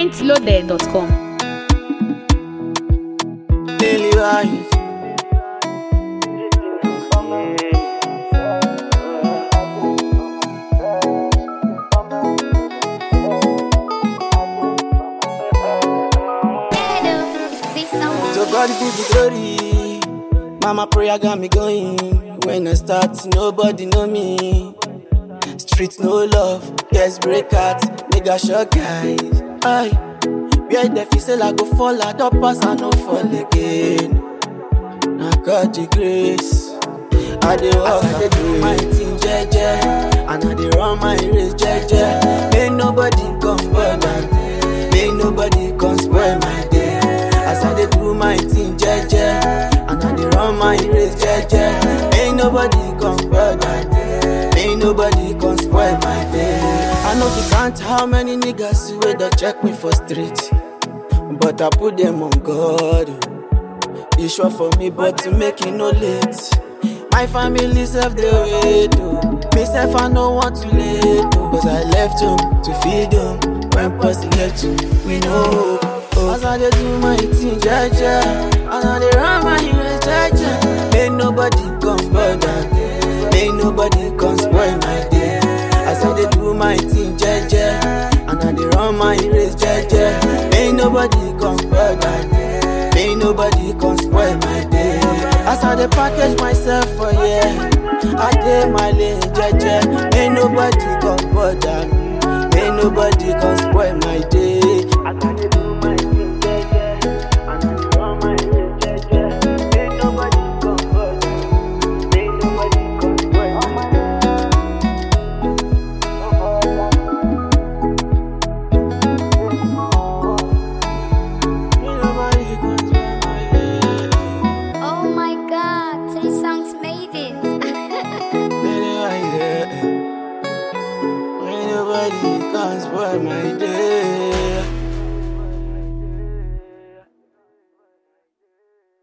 pointloaded.com. Daily vibes. So God be the glory. Mama prayer got me going. When I start, nobody know me. Street no love, yes break out, nigga short guys. Aye, where the feel say I go fall, I don't pass, I no fall again. I got the grace. I dey walk, I dey do my thing, jeje, and I dey run my race, jeje. Ain't nobody come bother, ain't nobody come spoil my day. As I dey do my thing, jeje, and I dey run my race, jeje. Ain't nobody come bother, ain't nobody come spoil my day. I know if you count how many niggas wey dey check me for street, but I put them on God. oh. E sure for me, but to make it no late. My family self they wait oh. Me self I no want to late oh. Cause I left home to feed them. When pussy left we know hope. Oh. As I dey do my thing, jaja, and I dey run my race, jaja. Ain't nobody come bother, ain't nobody come spoil my day. As I dey do my thing, jaja, and I dey run my race, jaja. Ain't nobody come bother. Ain't nobody can spoil my day. As I dey package myself for yeah, I dey my lane, jeje. Ain't nobody can bother me. Ain't nobody can spoil my day. As I dey do my thing, jeje, and I dey run my race, jeje. Ain't nobody can bother me. Ain't nobody can spoil my day. Ain't nobody can spoil my day. Oh my god, three songs made it. Ain't nobody can spoil my day.